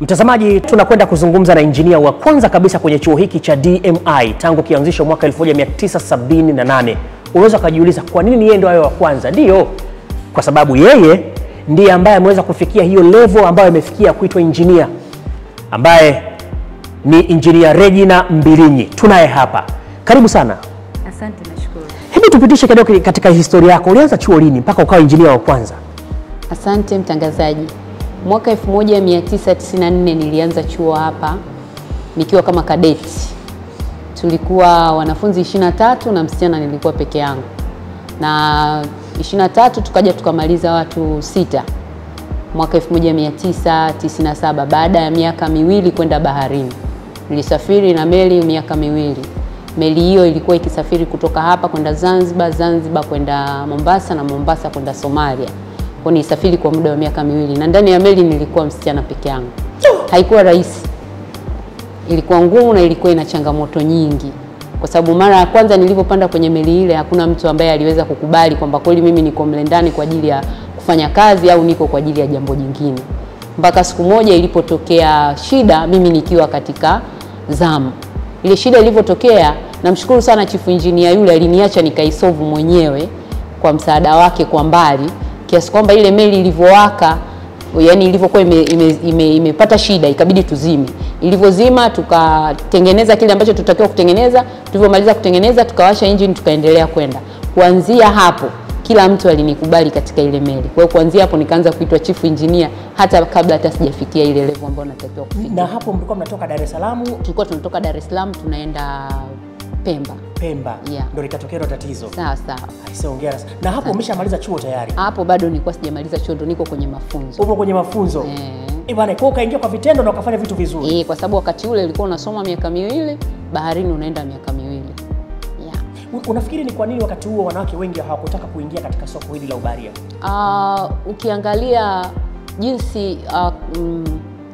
Mtazamaji, tunakwenda kuzungumza na injinia wa kwanza kabisa kwenye chuo hiki cha DMI tangu kianzishwa mwaka 1978. Unaweza ukajiuliza kwa nini yeye ndio awe wa kwanza? Ndiyo, kwa sababu yeye ndiye ambaye ameweza kufikia hiyo level ambayo imefikia kuitwa injinia, ambaye ni injinia Regina Mbilinyi. Tunaye hapa, karibu sana. Asante, nashukuru. Hebu tupitishe kidogo katika historia yako, ulianza chuo lini mpaka ukawa injinia wa kwanza? Asante mtangazaji. Mwaka 1994 nilianza chuo hapa nikiwa kama kadeti. Tulikuwa wanafunzi 23 na msichana nilikuwa peke yangu, na 23 tukaja tukamaliza watu sita mwaka 1997 baada ya miaka miwili kwenda baharini. Nilisafiri na meli miaka miwili. Meli hiyo ilikuwa ikisafiri kutoka hapa kwenda Zanzibar, Zanzibar kwenda Mombasa na Mombasa kwenda Somalia. Kwa nilisafiri kwa muda wa miaka miwili na ndani ya meli nilikuwa msichana peke yangu. Haikuwa rahisi, ilikuwa ngumu na ilikuwa ina changamoto nyingi, kwa sababu mara ya kwanza nilipopanda kwenye meli ile hakuna mtu ambaye aliweza kukubali kwamba kweli mimi niko mle ndani kwa ajili ya kufanya kazi au niko kwa ajili ya jambo jingine, mpaka siku moja ilipotokea shida, mimi nikiwa katika zamu. Ile shida ilivyotokea, namshukuru sana chifu injinia yule, aliniacha nikaisolve mwenyewe kwa msaada wake kwa mbali, kiasi kwamba ile meli ilivyowaka yani ilivyokuwa imepata ime, ime, imepata shida ikabidi tuzime. Ilivyozima tukatengeneza kile ambacho tutakiwa kutengeneza. Tulivyomaliza kutengeneza, tukawasha engine, tukaendelea kwenda. Kuanzia hapo kila mtu alinikubali katika ile meli. Kwa hiyo kuanzia hapo nikaanza kuitwa chief engineer hata kabla hata sijafikia ile level ambayo natakiwa kufika. Na hapo mlikuwa mnatoka Dar es Salaam Tulikuwa tunatoka Dar es Salaam tunaenda Pemba. Pemba, Yeah. ndio likatokea hilo tatizo. Sawa sawa. Aisee, hongera sana. Na hapo umeshamaliza chuo tayari, Hapo bado nilikuwa sijamaliza chuo, ndo niko kwenye mafunzo. upo kwenye mafunzo Eh. eh bwana, kwa ukaingia kwa vitendo na ukafanya vitu vizuri. Eh, kwa sababu wakati ule ulikuwa unasoma miaka miwili, baharini unaenda miaka miwili. Yeah. U- Unafikiri ni kwa nini wakati huo wanawake wengi hawakutaka kuingia katika soko hili la ubaharia? Uh, ukiangalia jinsi uh, mm,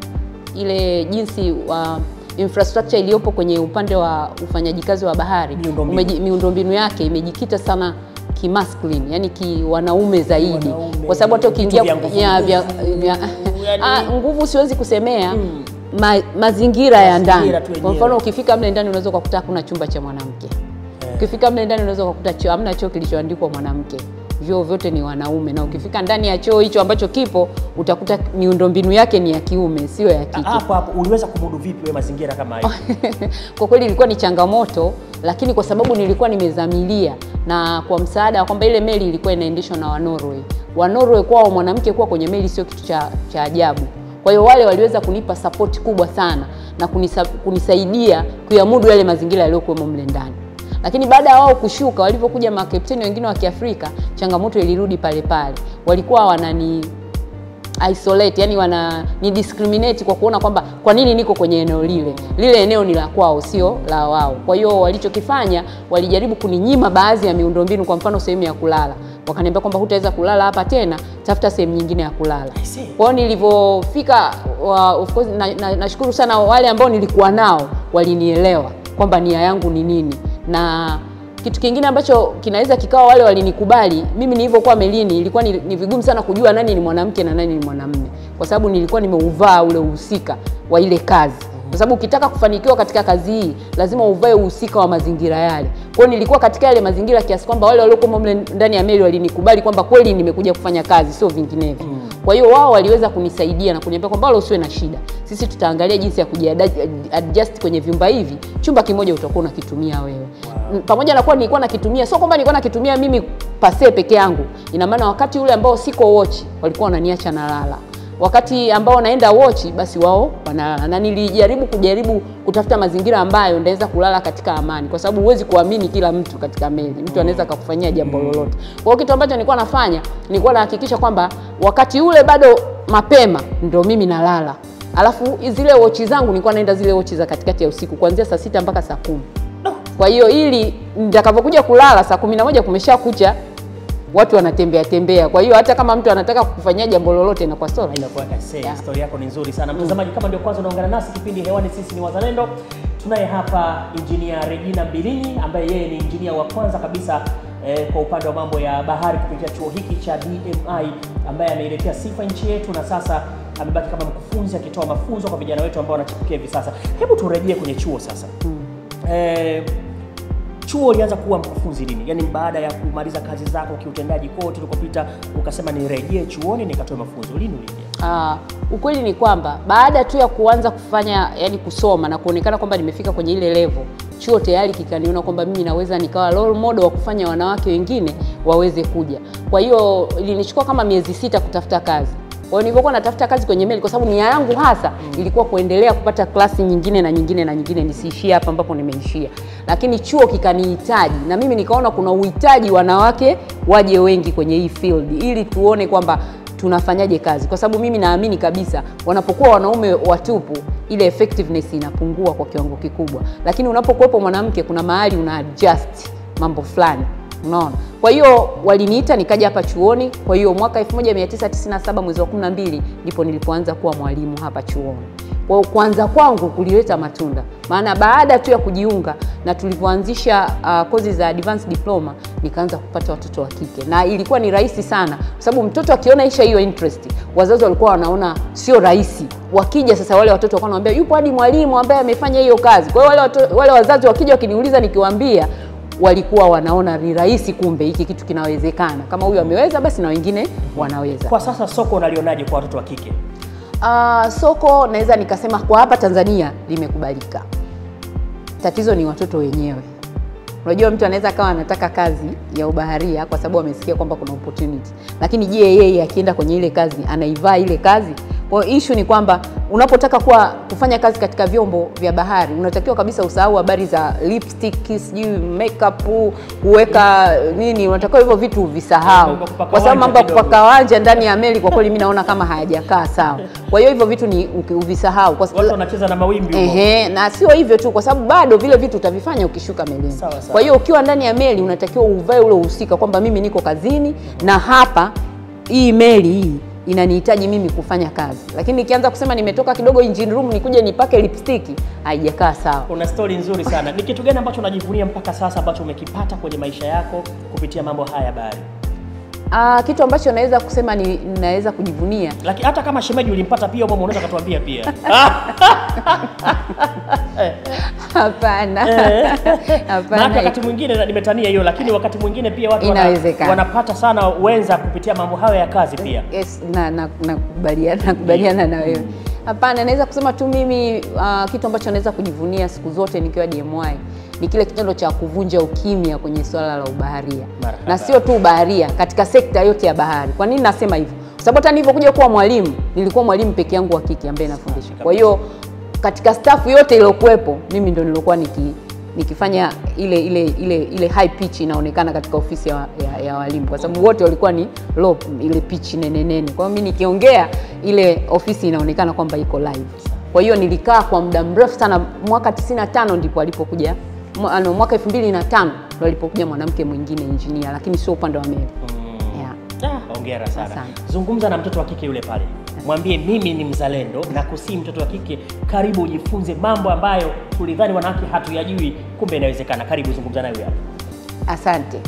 ile jinsi uh, infrastructure iliyopo kwenye upande wa ufanyaji kazi wa bahari Miundombinu. umeji- miundombinu yake imejikita sana kimasculine, yani kiwanaume zaidi, Wanaume, kwa sababu hata vitu ukiingia vya nguvu, ya- vya- nguvu, vya- yani- Ah, nguvu siwezi kusemea ma, mazingira ya ndani. Mazingira tu Kwa yenyewe. mfano ukifika mle ndani unaweza ukakuta hakuna chumba cha mwanamke Ukifika mle ndani unaweza kukuta choo, hamna choo kilichoandikwa mwanamke, vyoo vyote ni wanaume, na ukifika ndani ya choo hicho ambacho kipo utakuta miundombinu yake ni ya kiume, sio ya kike. Hapo hapo uliweza kumudu vipi wewe mazingira kama hayo? Kwa kweli ilikuwa ni changamoto, lakini kwa sababu nilikuwa nimezamilia na kwa msaada wa kwamba ile meli ilikuwa inaendeshwa na Wanorway. Wanorway kwao mwanamke kuwa kwenye meli sio kitu cha, cha ajabu. Kwa hiyo wale waliweza kunipa support kubwa sana na kunisa, kunisaidia kuyamudu yale mazingira yaliyokuwemo mle ndani. Lakini baada ya wao kushuka, walivyokuja makapteni wengine wa Kiafrika, changamoto ilirudi pale pale. Walikuwa wanani isolate yani wana ni discriminate kwa kuona kwamba kwa nini niko kwenye eneo lile lile eneo ni la kwao sio la wao kwa hiyo walichokifanya walijaribu kuninyima baadhi ya miundombinu kwa mfano sehemu ya kulala wakaniambia kwamba hutaweza kulala hapa tena tafuta sehemu nyingine ya kulala I see. kwa hiyo nilivyofika wa- of course nashukuru na, nashukuru sana wale ambao nilikuwa nao walinielewa kwamba nia yangu ni nini na kitu kingine ambacho kinaweza kikawa wale walinikubali mimi nilivyokuwa melini ilikuwa ni, ni vigumu sana kujua nani ni mwanamke na nani ni mwanamume kwa sababu nilikuwa nimeuvaa ule uhusika wa ile kazi kwa sababu ukitaka kufanikiwa katika kazi hii lazima uvae uhusika wa mazingira yale kwa hiyo nilikuwa katika yale mazingira kiasi kwamba wale waliokuwa mle ndani ya meli walinikubali kwamba kweli nimekuja kufanya kazi sio vinginevyo kwa hiyo wao waliweza kunisaidia na kuniambia kwamba wala usiwe na shida sisi tutaangalia jinsi ya kujiadjust kwenye vyumba hivi chumba kimoja utakuwa unakitumia wewe wow. pamoja na kuwa nilikuwa nakitumia sio kwamba nilikuwa nakitumia mimi pase peke yangu ina maana wakati ule ambao siko watch walikuwa wananiacha nalala wakati ambao naenda watch basi wao wanalala na nilijaribu kujaribu kutafuta mazingira ambayo ndaweza kulala katika amani kwa sababu huwezi kuamini kila mtu katika meli mtu anaweza akakufanyia jambo lolote kwa hiyo kitu ambacho nilikuwa nafanya nilikuwa nahakikisha kwamba wakati ule bado mapema ndo mimi nalala alafu zile wochi zangu nilikuwa naenda zile wochi za katikati ya usiku kuanzia saa sita mpaka saa kumi kwa hiyo ili nitakavyokuja kulala saa kumi na moja kumesha kucha watu wanatembea tembea kwa hiyo hata kama mtu anataka kukufanyia jambo lolote inakuwa sio rahisi. Inakuwa kase, Yeah. historia yako ni nzuri sana. Mtazamaji, kama ndio kwanza unaungana nasi kipindi hewani, sisi ni Wazalendo. Tunaye hapa injinia Regina Mbilinyi ambaye yeye ni injinia wa kwanza kabisa eh, kwa upande wa mambo ya bahari kupitia chuo hiki cha DMI ambaye ameiletea sifa nchi yetu na sasa amebaki kama mkufunzi akitoa mafunzo kwa vijana wetu ambao wanachipukia hivi sasa. Hebu turejee kwenye chuo sasa. Eh, chuo ulianza kuwa mkufunzi lini? Yaani baada ya kumaliza kazi zako kiutendaji kote ulikopita ukasema nirejee chuoni nikatoe mafunzo. Lini uliingia? Ah, ukweli ni kwamba baada tu ya kuanza kufanya yani kusoma na kuonekana kwamba nimefika kwenye ile level, chuo tayari kikaniona kwamba mimi naweza nikawa role model wa kufanya wanawake wengine waweze kuja. Kwa hiyo ilinichukua kama miezi sita kutafuta kazi. Kwa hiyo nilivyokuwa natafuta kazi kwenye meli, kwa sababu nia yangu hasa ilikuwa kuendelea kupata klasi nyingine na nyingine na nyingine, nisiishie hapa ambapo nimeishia. Lakini chuo kikanihitaji na mimi nikaona kuna uhitaji wanawake waje wengi kwenye hii field, ili tuone kwamba tunafanyaje kazi, kwa sababu mimi naamini kabisa wanapokuwa wanaume watupu ile effectiveness inapungua kwa kiwango kikubwa, lakini unapokuwepo mwanamke kuna mahali una adjust mambo fulani, unaona. Kwa hiyo waliniita nikaja hapa chuoni. Kwa hiyo mwaka 1997 mwezi wa 12 ndipo nilipoanza kuwa mwalimu hapa chuoni. Kwa hiyo kuanza kwangu kulileta matunda, maana baada tu ya kujiunga na tulivyoanzisha uh, kozi za advanced diploma nikaanza kupata watoto wa kike, na ilikuwa ni rahisi sana, kwa sababu mtoto akiona isha hiyo interest, wazazi walikuwa wanaona sio rahisi. Wakija sasa, wale watoto walikuwa wanaambia yupo hadi mwalimu ambaye amefanya hiyo kazi. Kwa hiyo wale, watu, wale wazazi wakija wakiniuliza, nikiwaambia walikuwa wanaona ni rahisi, kumbe hiki kitu kinawezekana. Kama huyu ameweza, basi na wengine wanaweza. Kwa sasa soko unalionaje kwa watoto wa kike? Uh, soko naweza nikasema kwa hapa Tanzania limekubalika. Tatizo ni watoto wenyewe. Unajua, mtu anaweza akawa anataka kazi ya ubaharia kwa sababu amesikia kwamba kuna opportunity, lakini je, yeye akienda kwenye ile kazi anaivaa ile kazi? Kwa hiyo issue ni kwamba unapotaka kuwa kufanya kazi katika vyombo vya bahari unatakiwa kabisa usahau habari za lipstick, sijui makeup, kuweka nini, unatakiwa hivyo vitu visahau, Mambo ya kupaka kwa sababu mambo ya wanja kidogo. kupaka wanja ndani ya meli kwa kweli mimi naona kama hayajakaa sawa. Kwa hiyo hivyo vitu ni uki- uvisahau kwa Watu wanacheza na mawimbi huko. Ehe, na sio hivyo tu, kwa sababu bado vile vitu utavifanya ukishuka melini. Sawa, sawa. Kwa hiyo ukiwa ndani ya meli unatakiwa uvae ule uhusika kwamba mimi niko kazini na hapa hii meli hii inanihitaji mimi kufanya kazi, lakini nikianza kusema nimetoka kidogo engine room nikuje nipake lipstick, haijakaa sawa. Una stori nzuri sana. Ni kitu gani ambacho unajivunia mpaka sasa ambacho umekipata kwenye maisha yako kupitia mambo haya ya bahari? Ah, kitu ambacho naweza kusema ni naweza kujivunia Lakini hata kama shemeji ulimpata pia, umo unaweza katuambia pia. hapana, Maana hapana. wakati mwingine na- nimetania hiyo, lakini wakati mwingine pia watu wana- Inawezekana. wanapata sana wenza kupitia mambo hayo ya kazi pia. Yes, na na- nakubaliana nakubaliana na wewe. Hapana, naweza kusema tu mimi uh, kitu ambacho naweza kujivunia siku zote nikiwa DMY ni kile kitendo cha kuvunja ukimya kwenye swala la ubaharia, Marhaba. na sio tu ubaharia, katika sekta yote ya bahari. Kwa nini nasema hivyo? Kwa sababu hata nilivyokuja kuwa mwalimu nilikuwa mwalimu peke yangu wa kike ambaye nafundisha. Kwa hiyo katika staff yote iliyokuwepo mimi ndo nilikuwa niki nikifanya ile ile ile ile high pitch inaonekana katika ofisi ya, ya, ya walimu kwa sababu wote walikuwa ni low ile pitch nene nene. Kwa hiyo mimi nikiongea ile ofisi inaonekana kwamba iko live. Kwa hiyo nilikaa kwa muda mrefu sana, mwaka 95 ndipo alipokuja mwa- ano, mwaka 2005 ndo alipokuja mwanamke mwingine engineer, lakini sio upande wa meli. Yeah. Ah, hongera sana. Asante. Zungumza na mtoto wa kike yule pale, mwambie mimi ni mzalendo na kusii mtoto wa kike, karibu ujifunze mambo ambayo tulidhani wanawake hatuyajui, kumbe inawezekana. Karibu zungumza naye hapa. Asante.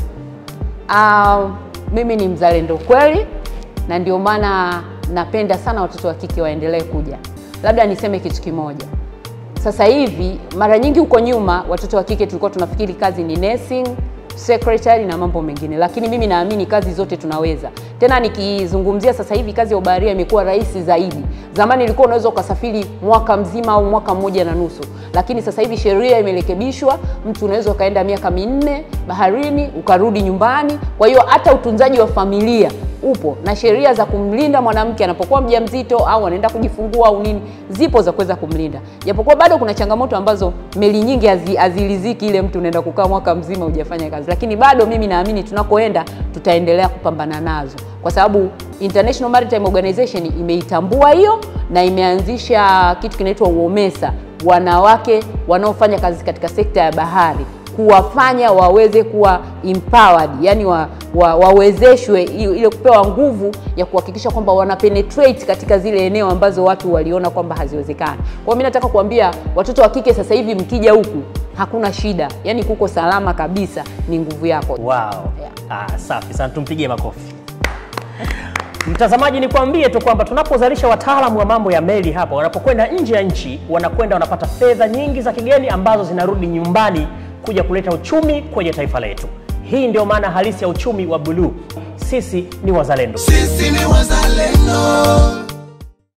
Uh, mimi ni mzalendo kweli, na ndio maana napenda sana watoto wa kike waendelee kuja. Labda niseme kitu kimoja. Sasa hivi mara nyingi huko nyuma watoto wa kike tulikuwa tunafikiri kazi ni nursing, secretary na mambo mengine, lakini mimi naamini kazi zote tunaweza. Tena nikizungumzia sasa hivi kazi ya ubaharia imekuwa rahisi zaidi. Zamani ilikuwa unaweza ukasafiri mwaka mzima au mwaka mmoja na nusu, lakini sasa hivi sheria imerekebishwa, mtu unaweza ukaenda miaka minne baharini ukarudi nyumbani. Kwa hiyo hata utunzaji wa familia upo na sheria za kumlinda mwanamke anapokuwa mjamzito au anaenda kujifungua au nini, zipo za kuweza kumlinda, japokuwa bado kuna changamoto ambazo meli nyingi hazi- haziliziki ile mtu unaenda kukaa mwaka mzima hujafanya kazi, lakini bado mimi naamini tunakoenda tutaendelea kupambana nazo kwa sababu International Maritime Organization imeitambua hiyo na imeanzisha kitu kinaitwa UOMESA, wanawake wanaofanya kazi katika sekta ya bahari kuwafanya waweze kuwa empowered, yani wa, wa, wawezeshwe i- ile kupewa nguvu ya kuhakikisha kwamba wana penetrate katika zile eneo ambazo watu waliona kwamba haziwezekani. Kwa hiyo mimi nataka kuambia watoto wa kike sasa hivi mkija huku hakuna shida, yaani kuko salama kabisa, ni nguvu yako. Wow. Yeah. Ah, safi sana, tumpigie makofi. Mtazamaji, nikwambie tu kwamba tunapozalisha wataalamu wa mambo ya meli hapa, wanapokwenda nje ya nchi, wanakwenda wanapata fedha nyingi za kigeni ambazo zinarudi nyumbani kuja kuleta uchumi kwenye taifa letu. Hii ndio maana halisi ya uchumi wa buluu. Sisi ni wazalendo. Sisi ni wazalendo.